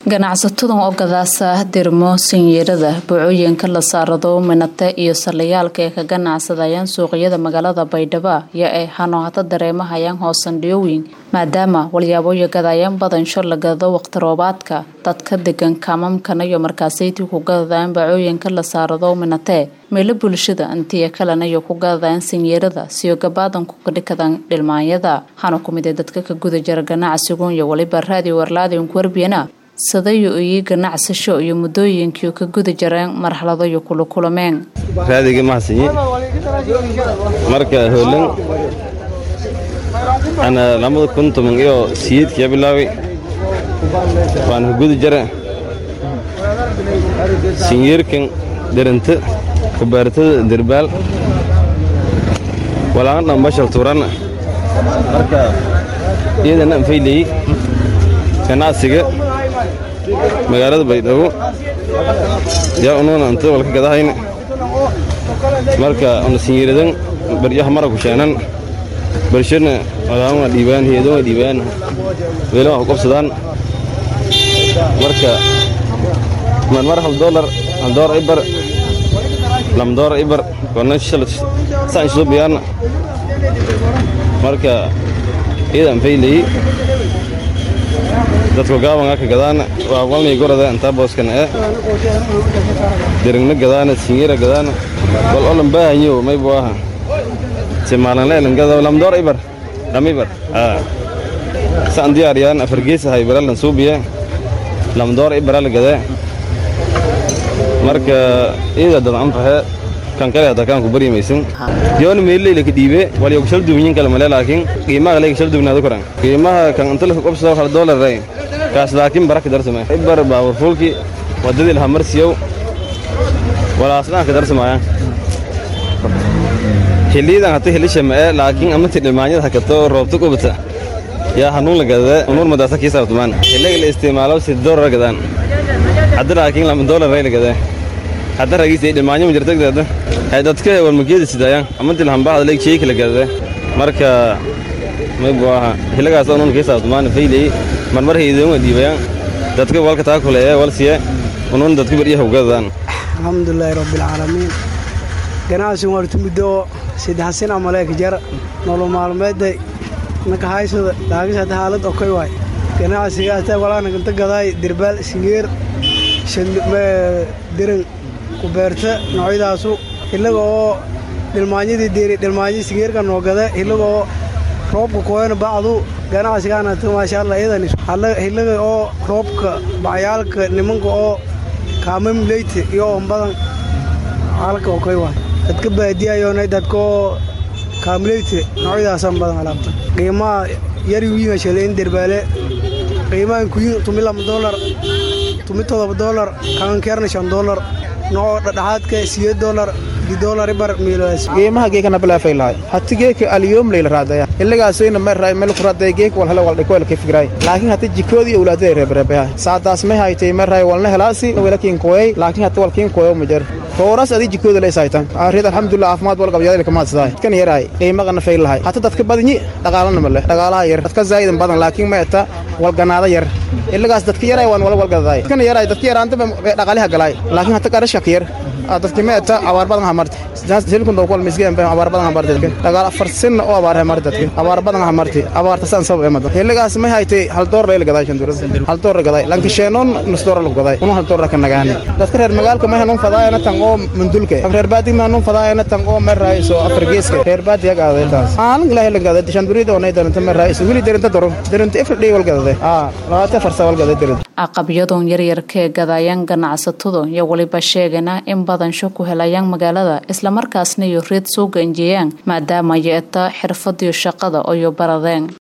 ganacsatadan oo gadaasa dirmo sinyeerada bocooyinka la saarado minate iyo salayaalka ee ka ganacsadayaan suuqyada magaalada baydhabo yo ay hanohata dareemahayaan hoosandhiyooyin maadaama walyaaboyo gadayaan badan shor la gado waqti roobaadka dadka degan kaamamkana iyo markaasayti ku gadadayaan bacooyinka la saarado minate meelo bulshada intiya kalena iyo ku gadadayaan sinyeerada siyo gabaadan ku kadhikadan dhilmaanyada hana ku mid ee dadka ka guda jira ganacsigun iyo waliba raadi warlaadin kuwarbiyana sadayo iyo ganacsasho iyo muddooyinkii ka guda jareen marxalado iyo kula kulameen raadigii mahadsanyi marka hoolan ana lamada kun toban iyo siyeedkiya bilaaway waan ka guda jara sinyeerkan deranta kubaartada derbaal walaana dhambashal turan marka iyadana anfayleyi ganacsiga magaalada baydhabo yaa unuuna anta walka gadahayna marka una sinyeeradan baryaha mara ku sheenan barshana walaama dhiibaan heedan waa dhiibaan weela waa ku qabsadaan marka marmar hal doolar hal doolar ibar lam doolar ibar kona shala saan soo biyaana marka iyadan faylayi dadku gaabangaa ka gadaana waa walnay gorada intaa booskana ee dirigna gadaana singira gadaana wal olan baahanyo maybu aha si maalinleelan gada lamdoor ibar lam ibar saan diyaariyaan afargeesahay baralan suubiye lamdoor ibara la gadee marka iyada dad anfaxe kan kale hadda kaan ku barimaysan yoona meeleyla ka dhiibe walyo shal duubyin kale male laakiin qiimaha leega shal duubnaado koran qiimaha kan inta la qabsado hal doolar ray kaas laakiin baraka darsame ibar baabur fulki wadadii laha marsiyow walaasdhaan ka darsamayaan xilliyadan hata helisha ma'e laakiin amati dhilmaanyada hakato roobta qubata yaa hanuun la gadade unuur madaasa kii saabtumaan xilliga la isticmaalo si doolar gadaan hadda laakiin lama doolar ray la gadee hadda ragiisa dhilmaanyo ma jirtagdeeda hay dadka walmageeda sidaayaan amanti lahanbaahda leeg sheeki la gadade marka maybu aha xilligaas unuun kii saabtumaan fayley marmar haydoon waa dhiibayaan dadka walka taa kuleeye walsiye unuun dadka baryaha ugadadaan alxamdulilaahi rabbialcaalamiin ganacsigu wartu muddo saddex sin amaleeka jar nolol maalmeedda nakahaysada dhaagis hadda haalad okoy waay ganacsigaasta walaanaganta gadaay dirbaal singeer diran kubeerta noocyadaasu hillaga oo dhilmaanyadii deeri dhilmaanyadii singeerka noo gada hillaga oo roobka kooyana bacdu ganacsigaanata maasha allah iyadan hillaga oo roobka bacyaalka nimanka oo kaamamleyta iyo ombadan halka okoy waay dadka baadiyayoona dadka oo kaamleyta noocyadaasan badan alaabta qiimaha yari wiinga shaleyn derbaale qiimahan kuyin tumi lama doolar tumi todoba doolar kaankeerna shan doolar noo dhadhaxaadka siyeed doolar qiimaha geekana bilaafay lahay hati geeka aliyoom layla raadaya ilagaasayna meray meel ku raadaya geek wal hele waldhiko wala ka fikiray laakiin hati jikoodii awlaadada reebreebaha saadaas may haytay meray walna helaasi wala kiin koyay laakiin hati wal kiin koyo majar tooras adii jikooda lay saytan arid alxamdulillah caafimaad wal qabyadayla kama hadsaday kan yaray qiimaqana fay lahay hata dadka badinyi dhaqaalana male dhaqaalaha yar dadka zaa'idan badan laakiin ma eta wal ganaada yar ilagaas dadka yaray waan wala wal gadaday kan yaray dadka yaraanta dhaqaaliha galay laakiin hata qarashka yar dadka ma eta abaar badan hamarta silkun dhow kwal misgeen bay abaar badan hamarta dadka dhaqaal afar sinna oo abaar hamarta dadka abaar badan hamarta abaarta san sabab ee mada ilagaas ma haytay hal door lay gaday shan doolar hal door gaday lanka sheenon nus door lagu gaday unu hal door ka nagaan dadka reer magaalka ma hanuun fadaayana tan oo mandulka reer baadi ma hanuun fadaayana tan oo ma raayso afar geeska reer baadi yaga aday taas aan ilaahay la gaday shan durida oo naydan tan ma raayso wili derenta doro derenta ifr dhig wal gaday ah labaatan farsa wal gaday derenta aqabyadon yaryarka ee gadayaan ganacsatadu iyo waliba sheegana in badansho ku helayaan magaalada islamarkaasna iyo reed soo ganjiyaan maadaama yeeta xirfadiyo shaqada oyo baradeen